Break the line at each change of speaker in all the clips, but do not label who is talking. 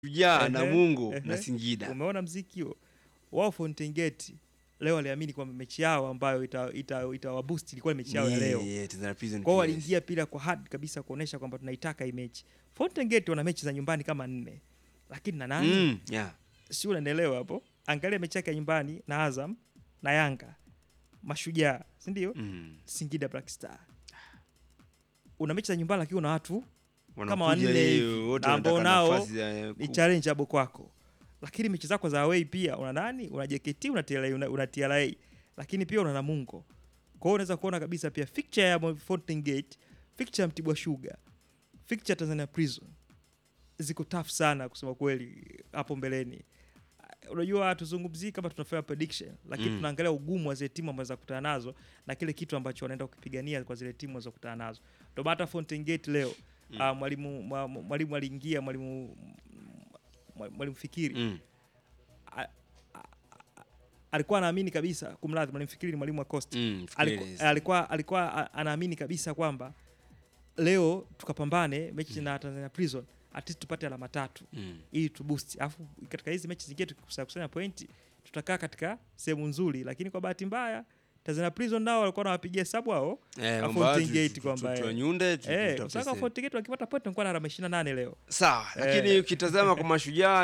Shujaa,
Ehe,
Namungo
ehe.
na Singida.
Umeona mziki huo wao Fountain Gate leo waliamini kwamba mechi yao ambayo ita, ita, ita ilikuwa ni mechi yao ya
Ni-
leo.
yeah, Tanzania Prison
Kwao
PS.
waliingia pila kwa hard kabisa kuonesha kwamba tunaitaka hii mechi. Fountain Gate wana mechi za nyumbani kama nne, lakini na nani
Mm, yeah.
si unaelewa hapo? Angalia mechi yake ya nyumbani na Azam na Yanga, Mashujaa, si ndio?
Mm.
Singida Black Star. Una mechi za nyumbani lakini una watu Kama
Wanakuja
wanne
leo,
hivi,
wote
na ambao
wanataka
nao
nafasi ya
ni
ku-
challengeable kwako, lakini mechi zako za away pia una nani? Una JKT, una TRA, una, una TRA lakini pia una Namungo. Kwa hiyo unaweza kuona kabisa pia fixture ya Fountain Gate, fixture ya Mtibwa Sugar, fixture ya Tanzania Prison ziko tough sana kusema kweli hapo mbeleni. Unajua hatuzungumzii kama tunafanya prediction, lakini
Mm.
tunaangalia ugumu wa zile timu ambazo zakutana nazo na kile kitu ambacho wanaenda kukipigania kwa zile timu wanazokutana nazo. Ndio maana hata Fountain Gate leo
Mm.
ah, mwalimu mwa- mwalimu aliingia mwalimu mwa- mwalimu Fikiri
Mm.
a- a- a- alikuwa anaamini kabisa, kumradhi, mwalimu Fikiri ni mwalimu wa Coast
Mm,
alikuwa,
Fikiri.
alikuwa, alikuwa a- anaamini kabisa kwamba leo tukapambane mechi na Tanzania Prison at least tupate alama tatu
Mm.
ili tu boost, alafu katika hizi mechi zingine tukikusanya kusanya pointi tutakaa katika sehemu nzuri, lakini kwa bahati mbaya Tanzania Prison nao walikuwa wanawapigia hesabu hao
Eh,
na
kwamba
Fountain
tu-
Gate
tu- tu-
kwamba,
tu-
eh,
tuwanyunde, tu-
eh,
tutafute
kwa sababu
sehemu.
Fountain Gate wakipata point wanakuwa na alama 28 leo.
Sawa, lakini
Eh.
ukitazama kwa Mashujaa,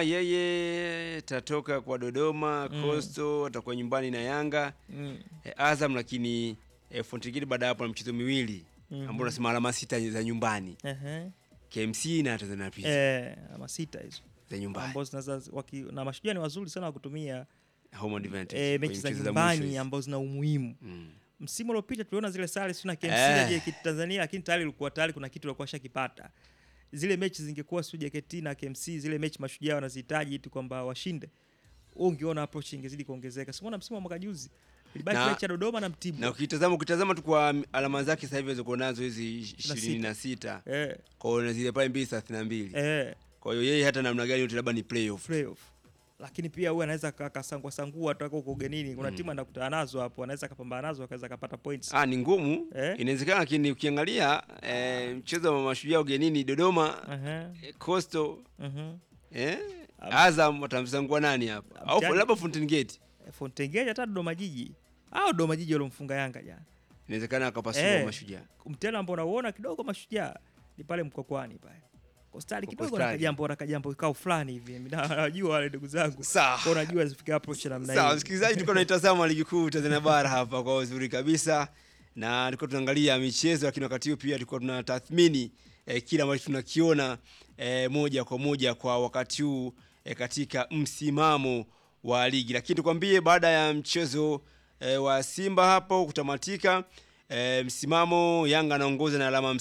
yeye tatoka kwa Dodoma,
Mm.
Coastal atakuwa nyumbani na Yanga
Mm.
eh, Azam, lakini eh, Fountain Gate baada ya hapo na mchezo miwili
Mhm.
ambao unasema alama sita za nyumbani,
Ehe.
KMC na Tanzania Prison
Eh, alama sita hizo
za nyumbani,
ambazo zinaweza waki- na mashujaa ni wazuri sana wa kutumia
home advantage
eh,
kwenye
mechi za
mchezo za
nyumbani
mwisho hizi.
ambazo zina umuhimu.
Mm.
Msimu uliopita tuliona zile sare sio na KMC
Eh.
na JKT Tanzania, lakini tayari ilikuwa tayari kuna kitu walikuwa shakipata. Zile mechi zingekuwa sio JKT na KMC, zile mechi mashujaa wanazihitaji tu kwamba washinde, wewe ungeona approach ingezidi kuongezeka. Simuona msimu wa mwaka juzi ilibaki
Na-
mechi ya Dodoma na Mtibwa
na ukitazama ukitazama tu kwa alama zake sasa hivi alizokuwa nazo hizi ishirini na sita
eh,
kwa hiyo na zile pale mbili thelathini na mbili
eh,
kwa hiyo yeye hata namna gani yote labda ni playoff
playoff lakini pia huyu anaweza ka- kasangua sangua toka huko ugenini. Kuna
Mm.
timu anakutana nazo hapo, anaweza akapambana nazo akaweza akapata points.
Ah, ni ngumu
Eh.
inawezekana, lakini ukiangalia eh, mchezo wa mashujaa ugenini Dodoma,
Ehe,
eh, Coastal
mhm.
eh,
Am-
Azam watamsangua nani hapa, au
Mtani-
labda Fountain Gate
Fountain Gate hata Dodoma Jiji au Dodoma Jiji waliomfunga Yanga jana.
inawezekana akapasua
Eh.
mashujaa.
Mtela ambao unauona kidogo mashujaa ni pale Mkokwani pale. Kostari
Kwa
kidogo na
Kostari.
kajambo na kajambo kikao fulani hivi. Mimi na- najua wale ndugu zangu.
Sawa.
Kwa unajua zifika approach namna
Sawa,
hiyo.
msikilizaji, tulikuwa tunaitazama ligi kuu Tanzania bara hapa kwa uzuri kabisa, na tulikuwa tunaangalia michezo, lakini wakati huo pia tulikuwa tunatathmini eh, kile ambacho tunakiona eh, moja kwa moja kwa wakati huu eh, katika msimamo wa ligi. Lakini tukwambie baada ya mchezo eh, wa Simba hapo kutamatika eh, msimamo, Yanga anaongoza na alama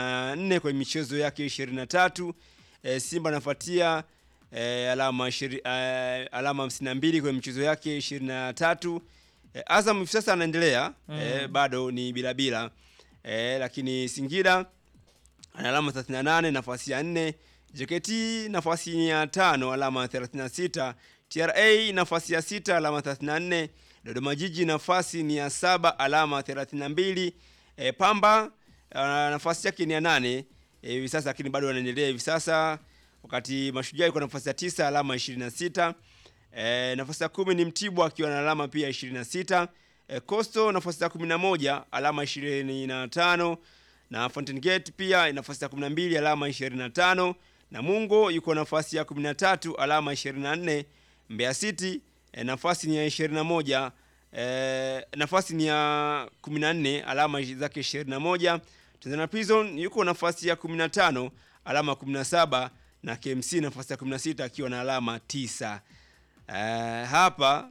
54 kwenye michezo yake 23. Eh, Simba anafuatia eh, alama ishiri, eh, alama 52 kwenye michezo yake 23. Eh, Azam hivi sasa anaendelea eh, bado ni bila bila eh, lakini Singida ana alama 38 nafasi ya 4, JKT nafasi ya tano alama 36, TRA nafasi ya sita alama 34, Dodoma Jiji nafasi ni ya saba alama 32, e, Pamba ah, nafasi yake ni ya nane eh, hivi sasa, lakini bado wanaendelea hivi sasa, wakati Mashujaa iko nafasi ya tisa alama 26. E, nafasi ya kumi ni Mtibwa akiwa na alama pia 26. E, Coastal nafasi ya 11 alama 25 na Fountain Gate pia nafasi ya 12 alama 25. Namungo yuko nafasi ya 13 alama 24. Mbeya City e, nafasi ni ya 21 e, nafasi ni ya 14 alama zake 21. Tanzania Prison yuko nafasi ya 15 alama 17 na KMC nafasi ya 16 akiwa na alama 9. Eh, hapa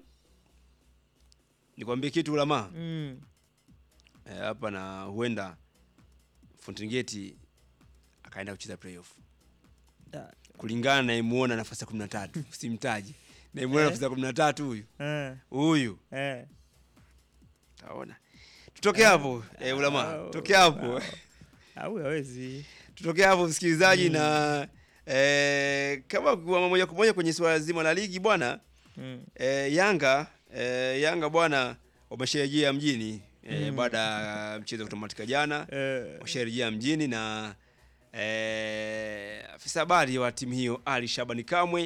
nikwambie kitu ulama
Mm.
eh, hapa na huenda Fountain Gate akaenda kucheza playoff
Da.
kulingana na imuona nafasi ya 13 simtaji na imuona
Eh.
nafasi ya 13 huyu
Eh,
huyu
eh.
taona tutoke hapo eh, ulama
Au-
tutoke hapo
au- Au hawezi.
tutoke hapo msikilizaji na eh, kama kwa moja kwa moja kwenye swala zima la ligi bwana
Mm.
E, Yanga e, Yanga bwana wamesharejea mjini e,
Mm.
baada ya mchezo kutamatika jana
Eh,
washarejea mjini na eh, afisa habari wa timu hiyo Ali Shabani Kamwe